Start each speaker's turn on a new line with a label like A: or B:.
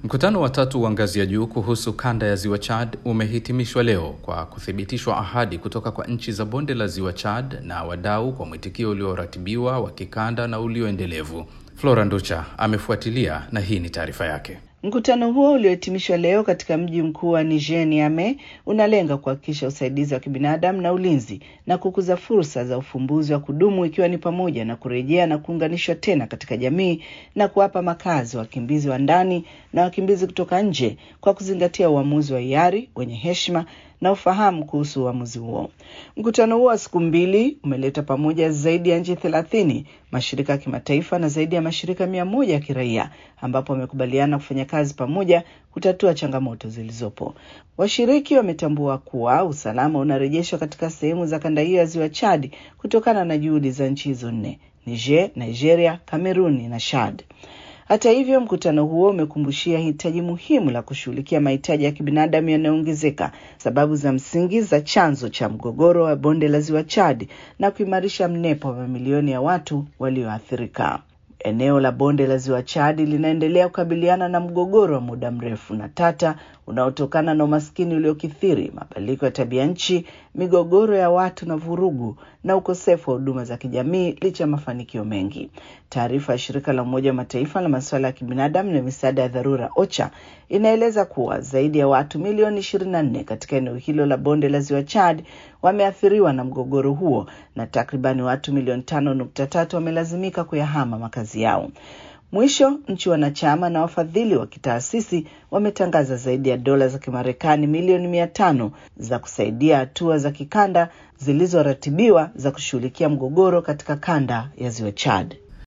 A: Mkutano wa tatu wa ngazi ya juu kuhusu kanda ya ziwa Chad umehitimishwa leo kwa kuthibitishwa ahadi kutoka kwa nchi za bonde la ziwa Chad na wadau kwa mwitikio ulioratibiwa wa kikanda na ulioendelevu. Flora Nducha amefuatilia na hii ni taarifa yake.
B: Mkutano huo uliohitimishwa leo katika mji mkuu wa Niger, Niamey, unalenga kuhakikisha usaidizi wa kibinadamu na ulinzi na kukuza fursa za ufumbuzi wa kudumu ikiwa ni pamoja na kurejea na kuunganishwa tena katika jamii na kuwapa makazi wakimbizi wa ndani na wakimbizi kutoka nje kwa kuzingatia uamuzi wa hiari wenye heshima na ufahamu kuhusu uamuzi huo. Mkutano huo wa siku mbili umeleta pamoja zaidi ya nchi thelathini, mashirika ya kimataifa na zaidi ya mashirika mia moja ya kiraia, ambapo wamekubaliana kufanya kazi pamoja kutatua changamoto zilizopo. Washiriki wametambua kuwa usalama unarejeshwa katika sehemu za kanda hiyo ya ziwa Chad kutokana na juhudi za nchi hizo nne: Niger, Nigeria, Kameruni na Chad. Hata hivyo, mkutano huo umekumbushia hitaji muhimu la kushughulikia mahitaji ya kibinadamu yanayoongezeka, sababu za msingi za chanzo cha mgogoro wa bonde la ziwa Chad na kuimarisha mnepo wa mamilioni ya watu walioathirika. Eneo la bonde la ziwa Chad linaendelea kukabiliana na mgogoro wa muda mrefu na tata unaotokana na umaskini uliokithiri, mabadiliko ya tabia nchi, migogoro ya watu na vurugu na ukosefu wa huduma za kijamii licha ya mafanikio mengi. Taarifa ya shirika la Umoja wa Mataifa la masuala ya kibinadamu na misaada ya dharura OCHA inaeleza kuwa zaidi ya watu milioni 24 katika eneo hilo la bonde la ziwa Chad wameathiriwa na mgogoro huo na takribani watu milioni 5.3 wamelazimika kuyahama makazi yao. Mwisho, nchi wanachama na wafadhili wa kitaasisi wametangaza zaidi ya dola za Kimarekani milioni mia tano za kusaidia hatua za kikanda zilizoratibiwa za kushughulikia mgogoro katika kanda ya ziwa Chad.